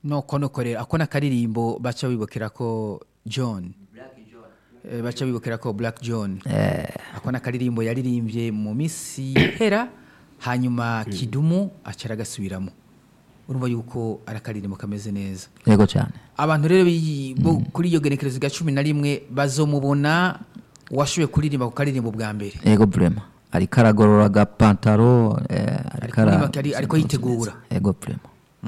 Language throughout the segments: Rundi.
noko noko rero ako n'akaririmbo baca bibukira ko john Eh, baca bibukira ko black john ako n'akaririmbo yaririmbye mu minsi hera hanyuma kidumu aca aragasubiramo urumva yuko ari akaririmbo kameze neza yego cyane abantu rero bi- bo kuri iyo genekerezo rya cumi na rimwe bazomubona washoboye kuririmba ku karirimbo bwa mbere yego vrema ariko aragorora agapantaro eh, ariko ara- Ariko ari- ariko yitegura. yego vrema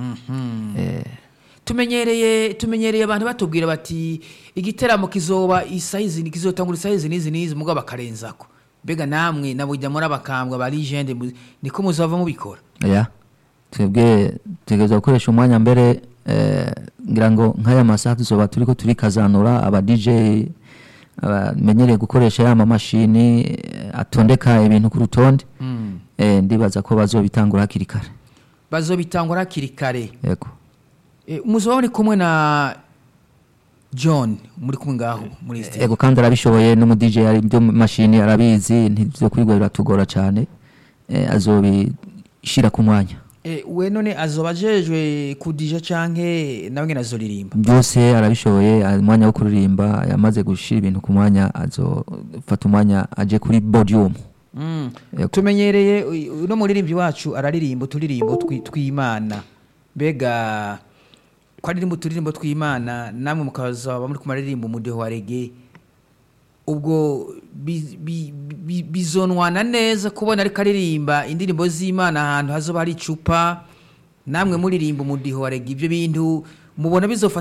tumenyereye tumenyereye abantu batubwira bati igiteramo kizoba isayizi kizotangura isayizi n'izi n'izi mugabo bakarenzako mbega namwe nabujya muri abakambwa ba legende mu- niko muzava mubikora ya twebwe tutegereza gukoresha umwanya mbere eh, ngira ngo nk'aya masaha tuzoba turiko turikazanura aba DJ bamenyereye gukoresha ya mamashini eh, atondeka ibintu ku rutonde eh, ndibaza ko bazobitangura hakiri kare bazobitangura hakiri kare yego Eh, muzoba muri kumwe na john muri kumwe ngaho muri stage yego kandi arabishoboye n'umu DJ ari byo mashini arabizi ntibyo kwigwa biratugora cyane eh, azobishira ku mwanya Eh, we none azoba ajejwe kudija canke nawe nyene azoririmba byose arabishoboye ari umwanya wo kuririmba yamaze gushira ibintu ku mwanya azofata umwanya aje kuri podium Mm. Yego. tumenyereye uy- uno muririmbyi wacu araririmba uturirimbo twi- tw'imana mbega ko aririmba uturirimbo tw'imana namwe mukazaba muri kumaririmba umudeho wa rege ubwo bi- bi- bi- bizonwana neza kubona ariko aririmba indirimbo z'imana ahantu hazoba hari icupa namwe muririmba umudiho wa rege ibyo bintu mubona bizofata